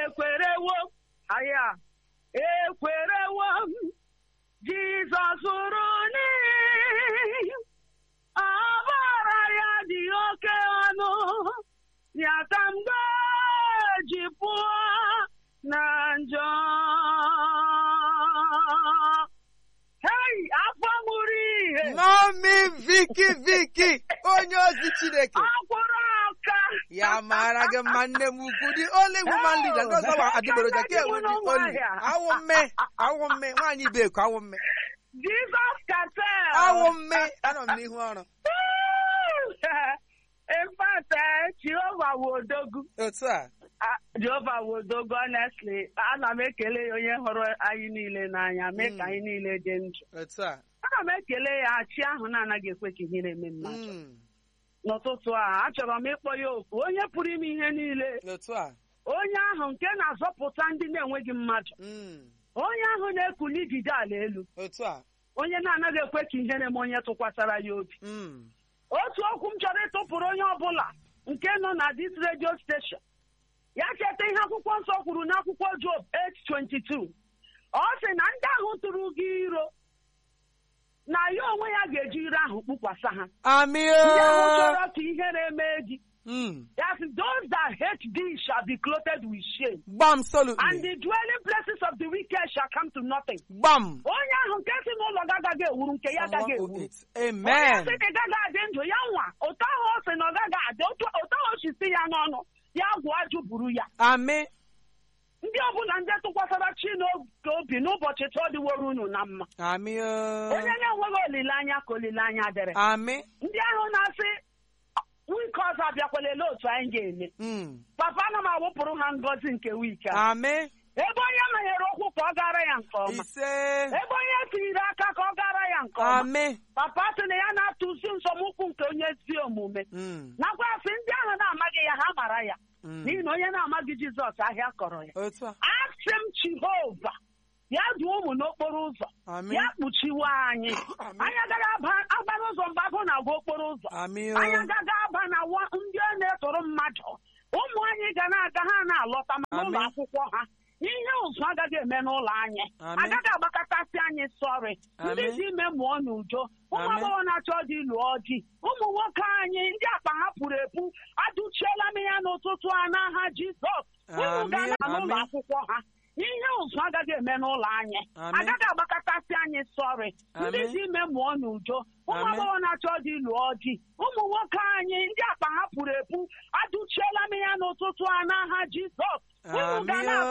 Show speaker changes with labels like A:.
A: ekwerewo aya ekwerewo m jizọs hụrụ n'ihi ọbara ya dị oke ọnụ ya ka m ga-eji pụọ na njọ hei afọ mụrụ ihe
B: mami viki viki onye ozi chineke
A: akwụrụ ọka
B: ya mara gị mma nne m ukwu dị ole woman leader ndị ọzọ wa adịgboroja ka enwe dị oli awụ mme awụ mme nwaanyị beko awụ mme
A: jizọs katel
B: awụ mme anọ m n'ihu ọrụ
A: in fact eh, jehova wodogu
B: otu a
A: Ah, jehova wodogu honestly ana m ekele ya onye hụrụ anyị niile n'anya mee ka
B: Mm.
A: anyị niile dị ndụ
B: otu a
A: ana m ekele ya chi ahụ na-anaghị ekwe ka ihere eme mmadụ
B: Mm,
A: n'ụtụtụ a achọrọ m ịkpọ ya oku onye pụrụ ime ihe niile
B: otu a
A: onye ahụ nke na-azọpụta ndị na-enweghị mmadụ
B: Mm,
A: onye ahụ na-ekuli ijide ala elu
B: otu a
A: onye na-anaghị ekwe ka ihere eme onye tụkwasara ya obi
B: Mm,
A: otu okwu m chọrọ ịtụpụrụ onye ọbụla nke nọ na dis redio steshọn ya cheta ihe akwụkwọ nsọ kwuru n'akwụkwọ Job 8:22 ọ sị na ndị ahụ tụrụ gị iro na ya onwe ya ga-eji ire ahụ kpukwasa ha
B: amị
A: ndị ahụ
B: o
A: chọrọ ka ihere mee gị
B: Mm,
A: ya sị those that hate thee shall be clothed with shame
B: gbam
A: and
B: solutly
A: the dwelling places of the wicked shall come to nothing
B: gbam
A: onye ahụ nke si n'ụlọ gị agaghị ewuru nke ya agaghị ewuru
B: 108
A: onye
B: amen
A: sị na ị gaghị adị ndụ ya nwa ụtọ ahụ ọ sị na ọ gaghị adị otu ụtọ ahụ o si si ya n'ọnụ ya gwụ ajụ buru ya
B: amị
A: ndị ọbụla ndị tụkwasara chi n'oge obi n'ụbọchị tụọ dịworo unu na mma
B: amị o
A: onye na-enweghị olileanya ka olileanya dịrị
B: amị
A: ndị ahụ na-asị wike ọzọ abịakwala ele otu anyị ga-eme
B: Mm,
A: papa ana m awụpụrụ ha ngọzi nke wike a
B: amị
A: ebe onye manyere ụkwụ ka ọ gara ya nke ọma
B: ise
A: ebe onye tinyere aka ka ọ gara ya nke ọma
B: amị
A: papa sị na ya na-atụzi nzọmụkwụ nke onye ezi omume
B: Mm,
A: nakwa sị ndị ahụ na-amaghị ya ha mara ya
B: mm,
A: n'ihi na onye na-amaghị jizọs ahịa kọrọ ya
B: otu a
A: asị m jehova ya duo ụmụ n'okporo ụzọ
B: amị
A: ya kpuchiwe anyị
B: Amen.
A: anyị agaghị aba- aba n'ụzọ mgbe agụ na-agwa okporo ụzọ
B: amị
A: anyị
B: o
A: agaghị aba na wa- ndị a na-etoro mmadụ ụmụ anyị ga na-aga ha na-alọta ma n'ụlọ
B: Amen.
A: akwụkwọ ha ihe ụzụ agaghị eme n'ụlọ anyị
B: Amen.
A: agaghị agbakọtasị anyị sọrị ndị
B: Amen.
A: dị ime mụọ n'udo ụmụ
B: Amen.
A: agbọghọ na-achọ dị lụọ di ụmụ nwoke anyị ndị akpa ha pụrụ epu adụchiela m ya n'ụtụtụ a n'aha jizọs unu ga
B: Amen.
A: na n'ụlọ
B: Amen.
A: akwụkwọ ha ihe ụzụ agaghị eme n'ụlọ anyị
B: Amen.
A: agaghị agbakọtasị anyị sọrị ndị
B: Amen.
A: dị ime mụọ n'udo ụmụ
B: Amen.
A: agbọghọ na-achọ dị lụọ di ụmụ nwoke anyị ndị akpa ha pụrụ epu adụchiela m ya n'ụtụtụ a n'aha jizọs unu ga
B: Amen.
A: na-alụ